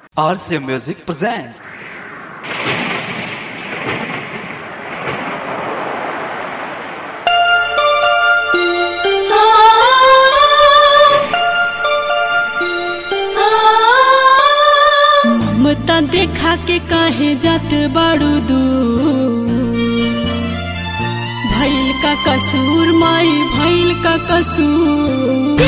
RCA Music presents. ममता देखा के काहे जात बाड़ू दू भैल का कसूर माई भैल का कसूर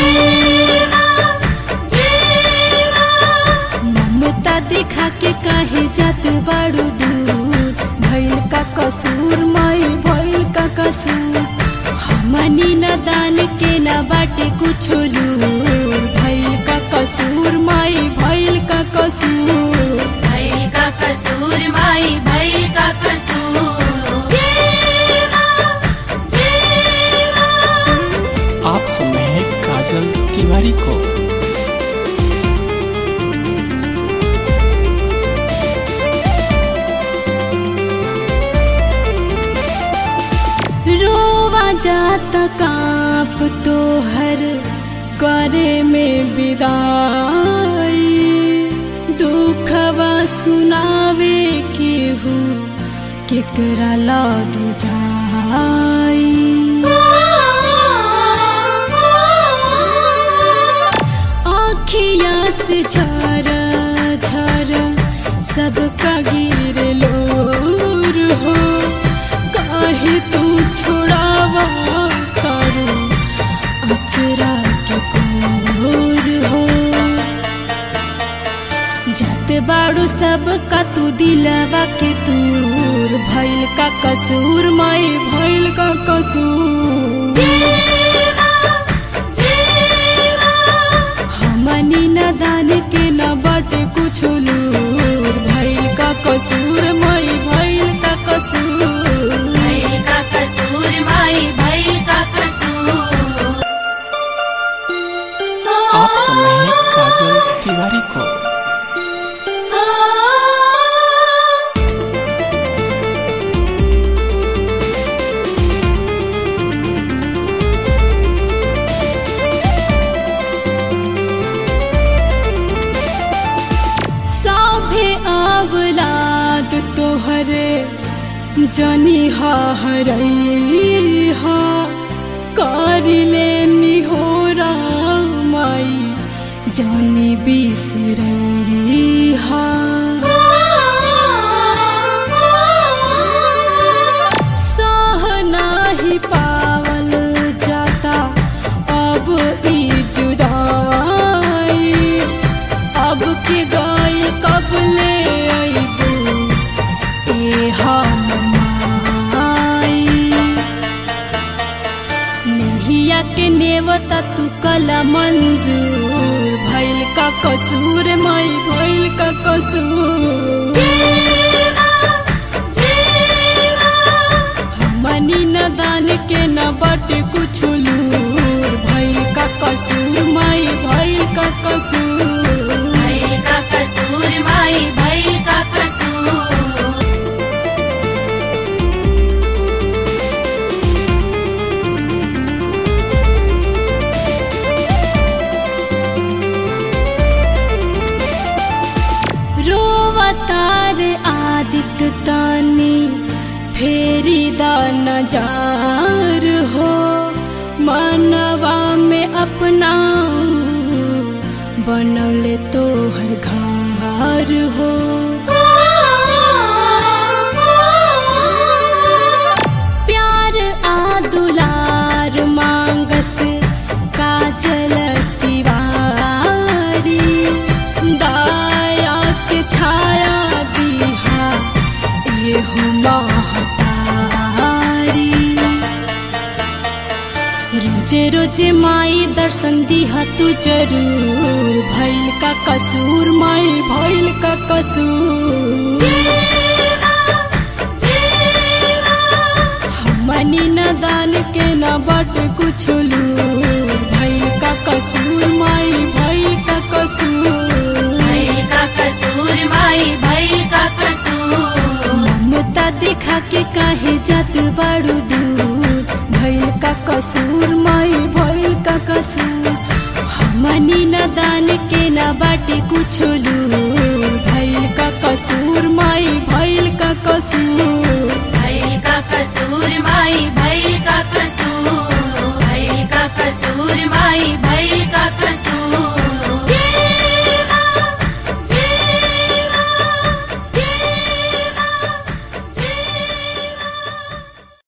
ममता देखा के काहे जात बाड़ू दूर भैल का कसूर माई भैल का कसूर हमनी न दान के न बाटे कुछ लूर भैल का कसूर माई भैल का कसूर भैल का कसूर माई भैल का कसूर आप सुन रहे हैं काजल तिवारी को रोवा जात काप तो हर करे में विदाई दुखवा सुनावे के हूँ केकरा लगे जाई आखिया से झरा झरा सबका गिर लोर हो काहे तू छोड़ावा करो अचरा के कोर हो जात बाड़ू सब का तू दिलवा के तूर भैल का कसूर माई भैल का कसूर हमनी न दान के न बटे कुछ लूर भैल का कसूर माई भैल का कसूर भैल का कसूर माई भैल का कसूर आप सुन रहे हैं काजल तिवारी को साभे आवलाद तोहरे जनी हरई हा करिले निहोरा माई जनी बिसरई हा सह नाही पावल जाता अब ई जुदाई अब के गाय कब ले अइबू ए हम माई नहिया के नेवता तू कला मंजूर भैल का कसूर माई भैल का कसूर हमनी न दान के न बटे कुछ लूर भैल का कसूर माई भैल का कसूर भैल का कसूर माई भैल का कसूर रोवतार आदित तानी फेरी दान जार हो मनवा में अपना बनौले तो हर घर हो प्यार आ दुलार मांगस काजल तिवारी दाया के छाया दिहा एहु महतारी रोजे रोजे माई दर्शन दिहा तू जरूर भैल का कसूर माई भैल का कसूर हमनी न दान के न बट कुछ लूर भैल का कसूर माई भैल का कसूर भैल का कसूर माई भैल का कसूर ममता दिखा के काहे जात बाड़ू दूर भैल का कसूर माई भैल का कसूर हमनी न दान के न बाटे कुछ लू